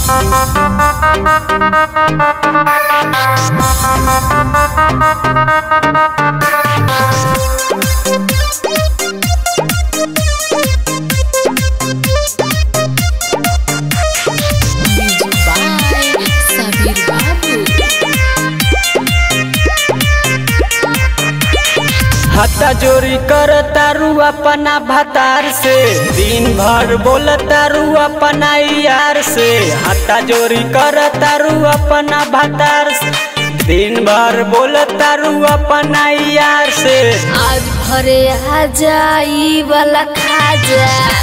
Bye, Sabir Babu. हत्ता जोरी कर तारू अपना भतार से दिन भर बोल तारू अपना यार से हत्ता जोरी कर तारू अपना भतार से दिन भर बोल तारू अपना यार से आज भरे आ जाई वाला खाजा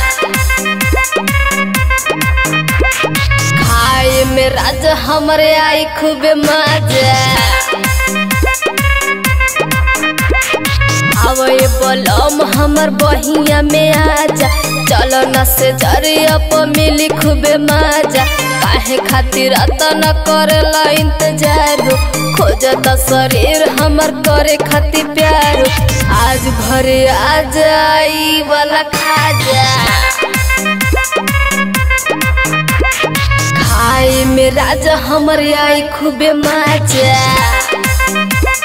खाए में राज हमरे आई खूबे मजा आवए बलम हमर बहिया में आजा चलो न से जरिया प मिली खूबे मजा काहे खातिर अतना करेला इंतजार खोजता शरीर हमर करे खातिर प्यार आज भरे आ जाई वाला खाजा खाए में राजा हमर आई खूबे मजा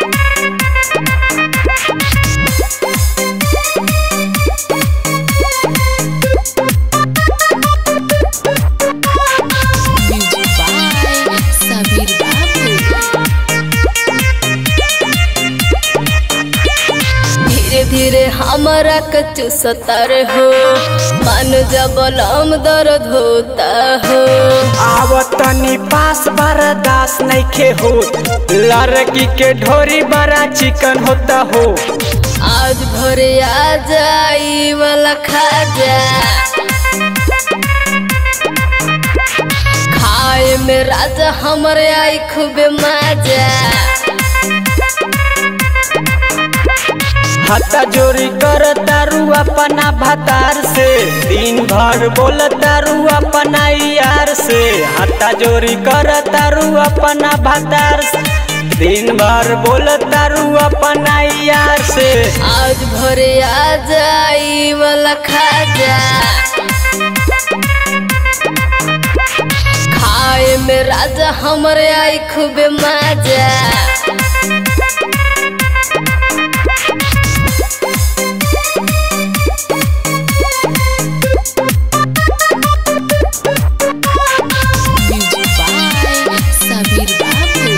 Sabir Babu धीरे धीरे हमारा कच्चू सतर हो मन जब लम दर्द होता हो आवतनी पास बड़ा दास नइखे हो लड़की के ढोरी बड़ा चिकन होता हो आज भरे आ जाई वाला खाजा खाए में राजा हमरे आई खूबे मजा हत्ता जोरी कर तारू अपना भतार से दिन भर बोल तारू अपना यार से हत्ता जोरी कर तारू अपना भतार से दिन भर बोल तारू अपना यार से आज भरे आ जाई वाला खाजा खाए में राजा हमरे आई खूबे मजा Sabir Babu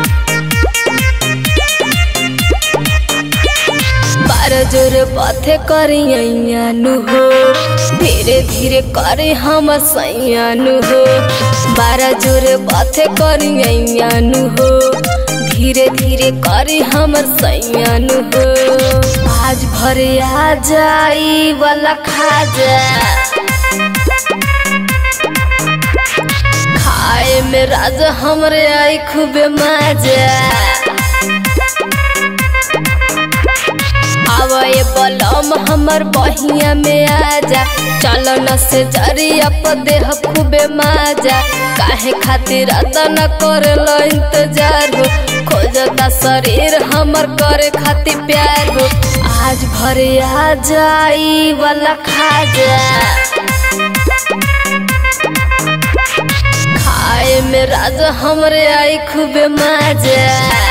बार जोर पथे करियानु हो धीरे धीरे करे हम सैयानु हो बारह जोर पथे करियानु हो धीरे धीरे करे हम सैयानु हो आज भरे आ जाई वाला खाजा खाए में राजा हमरे आई खूबे मजा आवए बलम हमर बहिया में आजा चलो न से जरिया प देह खूबे मजा काहे खातिर अतना करेला इंतजार हो खोजता शरीर हमर करे खातिर प्यार हो आज भरे आ जाई वाला खाजा खाए में राजा हमरे आई खूबे मजा